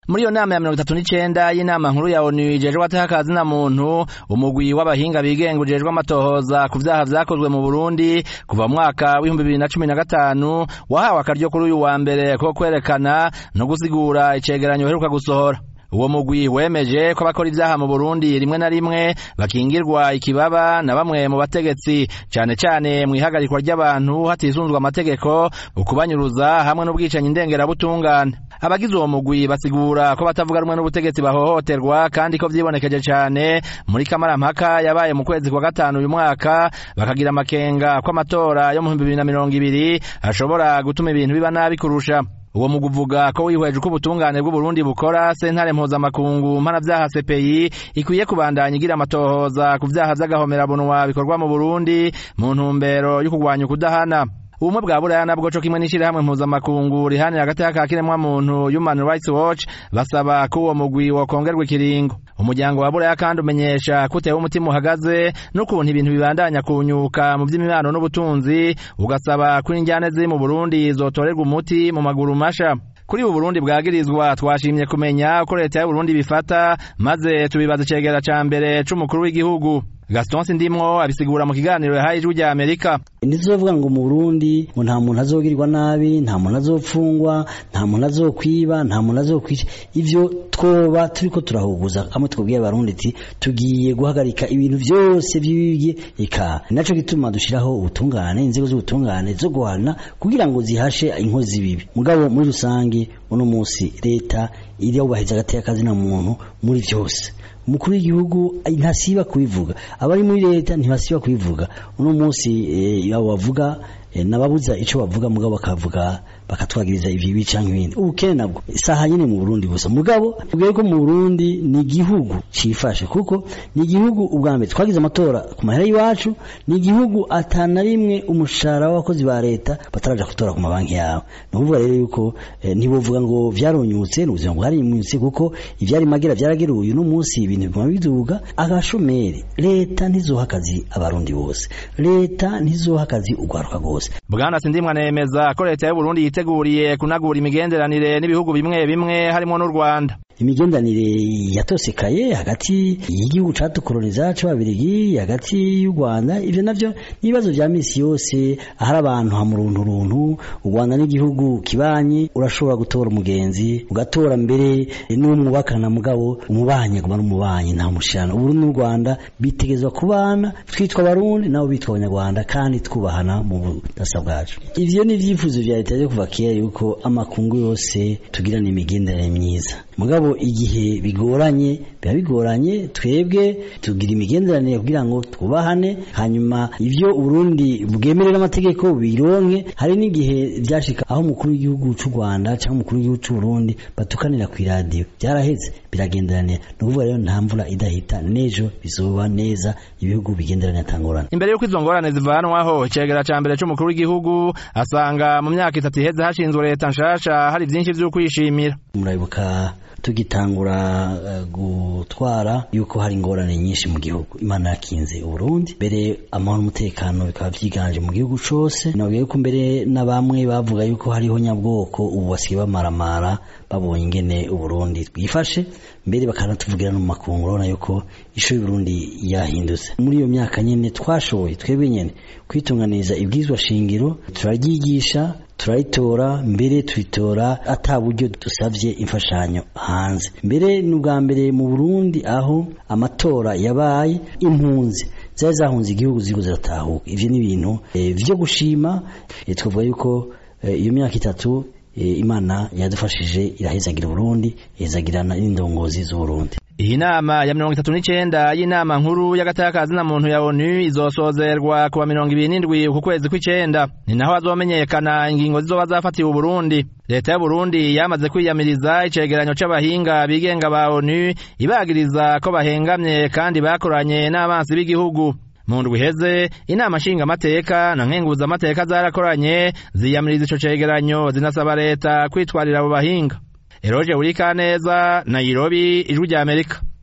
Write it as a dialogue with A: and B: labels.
A: muri iyo nama ya mirongo itatu n'icenda y'inama nkuru ya onu ijejwe atakazi na muntu umugwi w'abahinga bigenga ujejwe amatohoza ku vyaha vyakozwe mu burundi kuva mu mwaka w'ibihumbi bibiri na cumi na gatanu wahawe akaryo kuri uyu wa mbere ko kwerekana no gusigura icegeranyo uheruka gusohora uwo mugwi wemeje ko abakora ivyaha mu Burundi rimwe na rimwe bakingirwa ikibaba na bamwe mu bategetsi cane cane mu ihagarikwa ry'abantu hatisunzwe amategeko ukubanyuruza hamwe n'ubwicanyi ndengerabutungane abagize uwo mugwi basigura ko batavuga rumwe n'ubutegetsi bahohoterwa kandi ko vyibonekeje cane muri kamarampaka yabaye mu kwezi kwa gatanu uyu mwaka bakagira amakenga ko amatora yo mu bihumbi bibiri na mirongo ibiri ashobora gutuma ibintu biba nabi kurusha uwo mugu uvuga ko wihweje uko ubutungane bw'uburundi bukora sentare mpuzamakungu mpanavyaha CPI ikwiye kubandanya igira amatohoza ku vyaha vy'agahomerabunwa bikorwa mu burundi mu ntumbero yo kurwanya ukudahana ubumwe bwa buraya nabwo co kimwe n'ishirahamwe mpuzamakungu rihanira agateka ka kiremwamuntu human rights watch basaba ko uwo mugwi wokongerwa ikiringo umuryango wa buraya kandi umenyesha ko utewe umutima uhagaze n'ukuntu ibintu bibandanya kunyuka mu vy'imibano n'ubutunzi ugasaba ko injyane ziri mu burundi zotorerwa umuti mu maguru masha kuri ubu Burundi bwagirizwa twashimye kumenya uko leta y'Uburundi bifata maze tubibaza icegera ca mbere c'umukuru w'igihugu Gaston Sindimwo abisigura mu kiganiro yahaye ijwi rya Amerika
B: ndizovuga ngo mu Burundi ngo nta muntu azogirirwa nabi nta muntu azopfungwa nta muntu azokwiba nta muntu azokwica ivyo twoba turiko turahuguza kamwe twabwiye abarundi ati tugiye guhagarika ibintu vyose vyibye ika naco gituma dushiraho ubutungane inzego z'ubutungane zo guhana kugira ngo zihashe inkozi zibibi mugabo muri rusange uno musi leta iri yubahiriza agateka kazina muntu muri vyose umukuru w'igihugu ntasiba kubivuga abari muri leta ntibasiba kubivuga uno munsi abo bavuga nababuza ico bavuga mugabo bakavuga bakatwagiriza ivyo canke ibindi ubukene nabwo isaha nyene mu Burundi gusa mugabo tubwiye ko mu Burundi ni igihugu cifashe kuko ni igihugu ubwa mbere twagize amatora ku mahera y'iwacu ni igihugu atana rimwe umushahara w'abakozi ba leta bataraja gutora ku mabanki yawe ni ukuvuga rero yuko eh, ntibovuga ngo vyaronyutse ni ubuzima bwarinyutse kuko ivyari magera vyarageruye uno munsi ibintu biguma biduga agashomeri leta ntizoha akazi abarundi bose leta ntizoha akazi ugwaruka rwose
A: bwana sindimwa nemeza ko leta y'uburundi yiteguriye kunagura imigenderanire n'ibihugu bimwe bimwe harimo n'u rwanda
B: imigendanire yatosekaye hagati y'igihugu catukoloniza c'ababirigi hagati y'u Rwanda ivyo navyo n'ibibazo vya misi yose ahari abantu hamuruntu runtu u Rwanda n'igihugu kibanye urashobora gutora umugenzi ugatora mbere n'umwubakana mugabo umubanyi guma n'umubanyi nta mushana uburundi n'u Rwanda bitegezwa kubana twitwa abarundi nabo bitwa abanyarwanda kandi twubahana mu budasa bwacu ivyo ni ivyifuzo vya leta vyo kuva kera yuko amakungu yose tugirana imigenderanire myiza mugabo igihe bigoranye biba bigoranye twebwe tugira imigenderanire kugira ngo twubahane hanyuma ivyo Burundi bwemerera amategeko bironke hari n'igihe vyashika aho umukuru w'igihugu c'u Rwanda cyangwa umukuru w'igihugu c'u Burundi batukanira ku radio byaraheze biragenderanira ni ukuvuga rero nta mvura idahita nejo bizoba neza ibihugu bigenderanira atangorane
A: imbere y'uko izo ngorane zivanwaho icegera ca mbere c'umukuru w'igihugu asanga mu myaka itatu iheze hashinzwe leta nshasha hari vyinshi vy'ukwishimira
B: murabibuka tugitangura uh, gutwara yuko hari ingorane nyinshi mu gihugu imana yakinze uburundi mbere amahoro n'umutekano bikaba vyiganje mu gihugu cose nabwiye ko mbere na bamwe bavuga yuko hariho nyabwoko ubu basigaye bamaramara babonye ingene uburundi twifashe mbere bakanatuvugira no mu makungu urabona yuko isho y'uburundi yahindutse muri iyo myaka nyene twashoboye twebwe nyene kwitunganiriza ibwizwa shingiro turaryigisha turaritora mbere turitora ata buryo dusavye imfashanyo hanze mbere n'ubwa mbere mu Burundi aho amatora yabaye impunzi zari zahunze igihugu ziriko ziratahuka ivyo ni ibintu e, vyo gushima e, twavuga yuko e, iyo myaka itatu e, imana yadufashije irahezagira Burundi ihezagirana n'indongozi z'Uburundi
A: iyi nama ya mirongo itatu n'icenda y'inama nkuru y'agatakazi na muntu ya onu izosozerwa kuwa mirongo ibiri n'indwi uku kwezi kw'icenda ni naho hazomenyekana ingingo zizoba zafatiwe uburundi leta y'uburundi yamaze kwiyamiriza icegeranyo c'abahinga bigenga ba onu ibagiriza ko bahengamye kandi bakoranye n'abansi b'igihugu mu ndwi iheze inama nshingamateka na nkenguzamateka zarakoranye ziyamiriza ico cegeranyo zinasaba leta kwitwarira abo bahinga Eroje Urikaneza Nairobi Ijwi rya Amerika